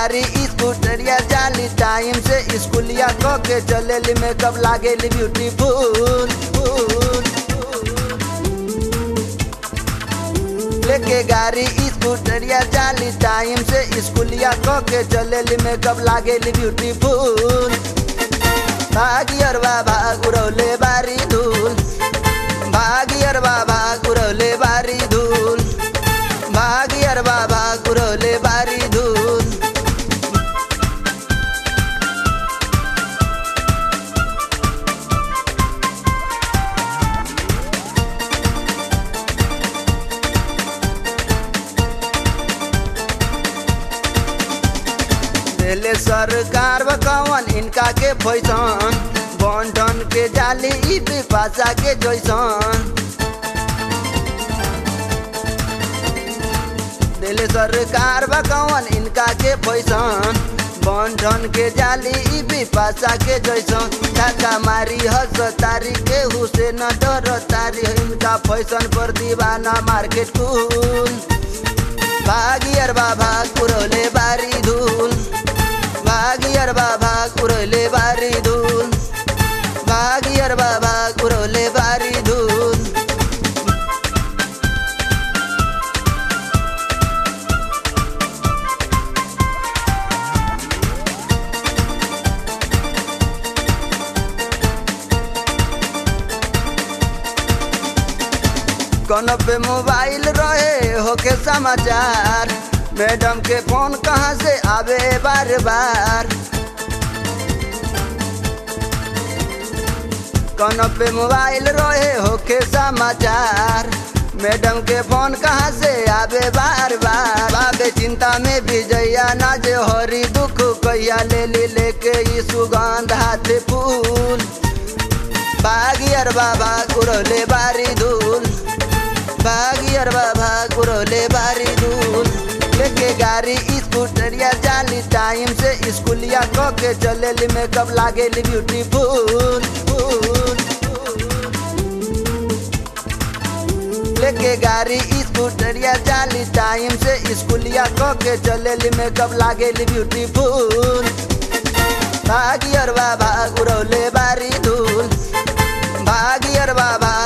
गाड़ी स्कूटरिया जाली टाइम से स्कूलिया क के चलेली मेकअप लागेली ब्यूटीफुल फुल लेके गाड़ी स्कूटरिया जाली टाइम से स्कूलिया क के चलेली मेकअप लागेली ब्यूटीफुल भागियरवा भाग उड़ौले बारी धूल भागियरवा भाग उड़ौले बारी धूल भागियरवा भाग उड़ौले बारी धूल देले सरकार बकवन इनका के पैसन बंटन के जाली ई पासा के जैसन देले सरकार बकवन इनका के पैसन बंटन के जाली ई पासा के जैसन काका मारी हस तारी के हुसैन डर तारी इनका फैशन पर दीवाना मार्केट कुल भागियर बाबा कुरले बारी धूल भागियर बाबा कुरले बारी धूल भागियर बाबा कुरले बारी धूल कौन पे मोबाइल रहे होके समाचार मैडम के फोन कहाँ से आवे बार बार कौन पे मोबाइल रहे होके समाचार मैडम के फोन कहाँ से आवे बार बार बाबे चिंता में भी जैया ना जे हरी दुख कैया ले ली लेके ई सुगंध हाथ फूल बागियर बाबा कुरले बारी धूल बागियर बाबा कुरले बारी धूल लेके गाड़ी स्कूटरिया जाली टाइम से स्कूलिया क के चलेली मेकअप लागेली ब्यूटीफुल फुल लेके गाड़ी स्कूटरिया जाली टाइम से स्कूलिया क के चलेली मेकअप लागेली ब्यूटीफुल भागियर बाबा उड़ौले बारी धूल भागियर बाबा